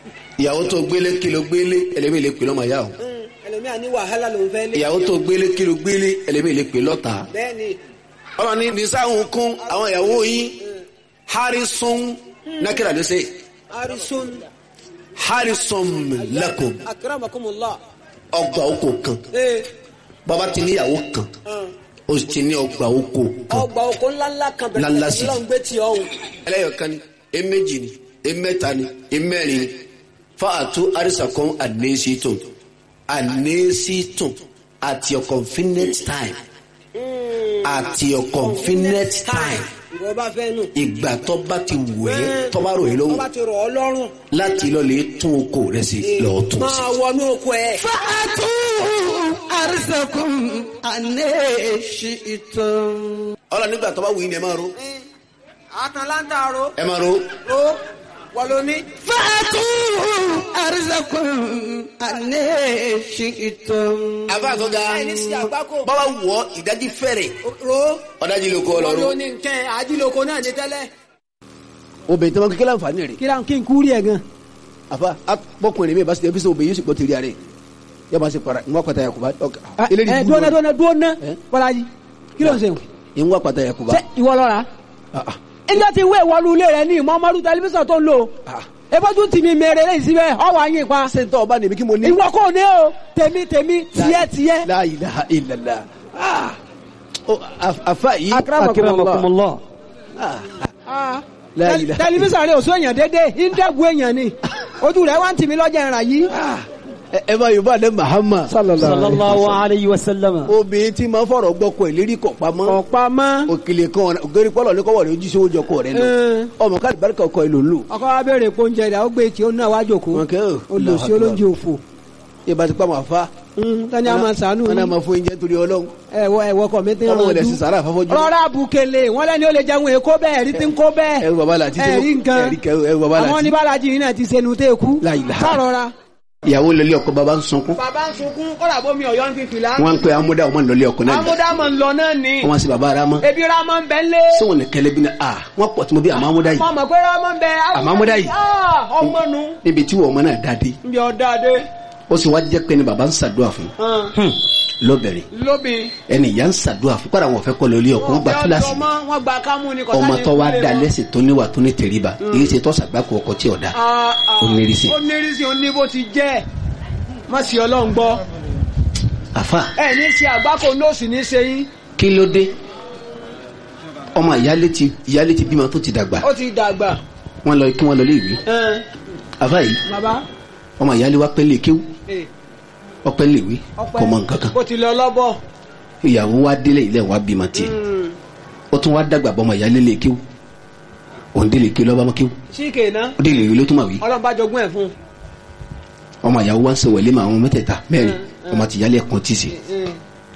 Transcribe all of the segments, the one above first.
ìyàwó tó gbélé kìló gbélé ẹlẹ́mìí lè pè lọ́mọ ìyá o ẹlòmíà ní wàhálà ló ń fẹ́ lé. ìyàwó tó gbélé kìló gbélé ẹlẹ́mìí lè pè lọ́ta bẹ́ẹ̀ni ọmọ ní nisáhùn kún àwọn ìyàwó yín harrison nákìlá ló ṣe arisun harrison lakum akramakumullah. ọgbà oko kan ee bàbá ti níyàwó kan ó ti ní ọgbà oko kan ọgbà oko ńláńlá kan Ńláńlá bẹ̀rẹ̀ sí. lọ́n gbé tí ọ̀hún. ẹlẹ́yọ̀kan ni eméjì ni emẹ́ta ni emẹ́rin ni fáàtú àrísàkọ́n ànésítùn ànésítùn at your convenient time at your convenient time ìwọ bá fẹ́ nù. ìgbà tó bá ti wù ẹ́ tó bá rò ẹ́ tó lọ́wọ́ bá ti rọ̀ ọ́ lọ́rùn. láti lọ lè tún oko rẹ̀ sí lọ́ọ́ tún sí. máa wọnú oko ẹ̀. fàtú àrísẹ̀kùn àná èṣì ìtàn. ọlọ nígbà tó bá wù yín ni ẹ máa ro àtàlántà ro ẹ máa ro ro wọ́n ló ní. fàtú àrísẹ̀kùn àná èṣì ìtàn. àbá àtọ́gá ẹni sí àgbákò. bọ́lá wù ọ́ ìdájí fẹ́rẹ̀ ro ọ̀dájí ló kọ́ wọ́n ló ọlọ́run. ní nkẹ́ àdìlóko náà ní tẹ́lẹ̀. obìnrin tí wọn kékeré àǹfààní rẹ̀ kí la kí n kúrì ẹ̀ gan. àfa bọkùnrin mi bá ṣe ẹbí sọ obìnrin yóò sì gbọ́ tẹ̀lé rẹ̀ yóò bá ṣe para ìwọ́n pàtàkì àkùbá ẹ dúnà dúnà dúnà Eh? bọ́lájì kí ló ń sèwọ̀n. ìwọ́n pàtàkì àkùbá. ṣé ìwọ lọ́ra. ilé ti wé ìwọlú ilé rẹ ní ìmọ̀ọ́mọ́rú tẹlifíṣàn tó ń lò. ebójú tì mí mèrè lẹ́yìn síbẹ̀ ọwọ́ àyìn pa. ṣé n tọ́ ọba nìmi kí mo ní. ìwọ kò ní o tèmi tèmi tiẹ̀ tiẹ̀. La ilaha illallah. Ah. Ó, af- afa yìí. akramakumullah. Ah. Ah. La Tẹl- ilaha- tẹlifíṣàn rẹ ò sún èèyàn dédé ìdẹ́gun èèyàn ni ojú rẹ wá ń tì mí lọ́jà ìrà yìí. Ẹ- ẹ bá yorùbá lẹ mahama. sallallahu alayhi wa sallam. obìnrin tí máa ń fọ̀rọ̀ gbọ́kọ̀ ìlérí kọ̀ pamọ́. ọ̀pá mọ́. òkèlè kan ògèrè pọ́lọ̀ ní kọ́wọ́ rẹ̀ ojú sówó jọkọ̀ rẹ̀ lọ. Eh. ọmọ káàdì barika ọkọ̀ ìlò lò. ọkọ wa béèrè pé oúnjẹ rẹ ó gbé tí ó náà wá jòkó Wọn kẹ́ ò. olùsí olóúnjẹ òfò. ìbá ti pa màá fa. tani a máa sànú wọn náà máa fún oúnjẹ torí ọlọ́run. ẹwọ ẹwọ kọ mi ti ọlọ́run ràn rẹ̀ sì sàrà àfọ́fọ́jú. rọra bukele wọn lẹni ó lè jẹun èkó bẹ́ẹ̀ ẹrí tí ń kó bẹ́ẹ̀ ẹrù bàbá làtí. ẹrí nǹkan ẹrí kẹrù ẹrù bàbá àwọn làtí. oníbàlájì yìí náà ti sẹnu tẹ kú La ilaha. sọrọra. ìyàwó lọlé ọkọ bàbá ń sunkún. bàbá ń sunkún kọ́dà bómi ọ̀yọ́ ń fi fìlà. wọn ń pe amúdá ọmọ lọlé ọkọ náà. amúdámọ̀ ń lọ náà ni wọn sì bàbá ara mọ́. ebi ramọ ń bẹ ń lé. sọ́wọ́n ní kẹlẹ́ bí na a wọ́n pọ̀ tí mo bí àmọ́ amúdá yìí. mọ mọ pé ramọ ń bẹ. Àmọ́ amúdá yìí. Ah, ọmọ nu. níbi tí wọ́n ọmọ náà dá dé. ń bí ọ̀dà dé. ó sì wá jẹ́ pé ni bàbá ń ṣàdúrà fún. lọ́bẹ̀rẹ̀ lóbi. ẹni ìyá ń ṣàdúrà fún kọ́ra wọn fẹ́ kọ́ lórí ọkọ̀ wọn gba kíláàsì. wọn gba kámú ni kọ́tà ọmọ ní tó wá ìpínlẹ̀ da wọn. lẹ́sìn tó níwà tó ní tẹríba èyí ṣe tó ṣàgbákò ọkọ̀ tí ò da. Ah, ah. Ó nírìsì. ó nírìsì ó ní bó ti jẹ́ má sì ọlọ́run gbọ́ àfa ẹ ní ṣe àgbákò nóòsì ní ṣe yín kí ló dé ọmọ ìyálé ti ìyálé ti bímọ tó ti dàgbà ó ti dàgbà wọn lọ kí wọn lọ lé ìwé ẹn, àfa yìí bàbá ọmọ ìyálé wa pẹ́ lè kéwú eh, ọpẹ́ lè wé ọpẹ́ kò mọ nǹkan kan ó ti lọ lọ́bọ̀ ìyàwó wa délé ilé wa bímọ tiẹ̀ ó tún wá dàgbà bọ́ ọmọ ìyálé lè kéwú òun délé kéwú lọ́ba mọ́ kéwú síkè náà ó délé ìwé ló tún mà wí ọlọ́run bá jogún ẹ̀ fún ọmọ ìyàwó wa ń sọ wẹ̀lé mà àwọn mẹ́tẹ̀ẹ̀ta mẹ́rin Mm, ọmọ ti ìyálé ẹ̀kan tì sí un.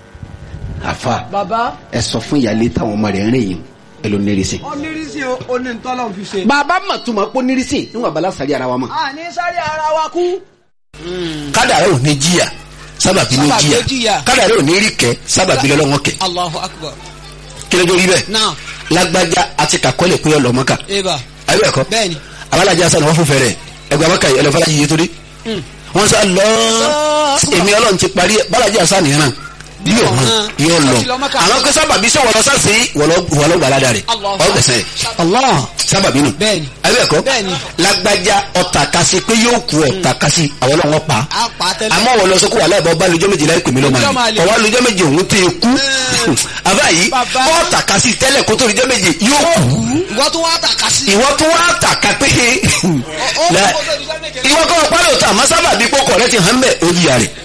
àfa bàbá ẹ sọ fún ìyálé táwọn ọmọ rẹ̀ ń rìn yìí ẹ ló nírìsì. ó nírìsì ó ní ntọ́lọ́run fi ṣe. bàbá mà tún máa pọ́ nírìsì níwọ̀n abala sàrí ara wa mọ̀. a ní sáré ara wa kú. kádàrá ò ní jìyà sábàbí ló Sábàbí ló jìyà jìyà. kádàrá ò ní rí kẹ sábàbí lọ́wọ́ kẹ Allahu akbar. kí ló dé rí bẹ́ẹ̀ Now, lágbájá àti kàkọ́lẹ̀ pé ọlọ́mọ́ka Eva. ayé ẹ̀kọ́ Bẹ́ẹ̀ni. abalajà sani wọ́n fún fẹ́rẹ̀ ẹgbẹ́ abaka yìí ẹlẹ́fọ́lá yìí torí wọ́n sá lọ èmi ọlọ́run ti parí ẹ̀ balajà sani yẹn náà yóò hàn yóò lọ Ó ti lọ Mẹ́kà. àwọn kó sábàbí sọ wọlọ sáàsì wọlọ gbàládà rẹ Allahu ọ gbẹsẹ Allah. sábàbí nù Bẹ́ẹ̀ni. ayé ẹ̀kọ́ Bẹ́ẹ̀ni. lágbájá ọ̀tà kasi pé yóò kú ọ̀tà kasi àwọn ọlọ́wọ́ pa A pa tẹ́lẹ̀. àmọ́ wọ́n lọ sọ kó wà láìpẹ́ ọba lójọ́ méje láì pèmí lọ́mọ Lọ́mọ àlè àlè. ọwọ́ lójọ́ méje òun tẹ kú àbá yìí Bàbá. wọ́n tà kasi tẹ́lẹ̀ kó tó lójọ́ méje yóò kú Ìwọ tún wá tàka sí. ìwọ tó wá tà ká pé ó La- kó tó di sẹ́mẹ̀kẹ́. ìwọ kọ́ ọ pálọ̀ tà má sábà bí kókò rẹ ti hàn bẹ́ẹ̀ ó yíya rẹ̀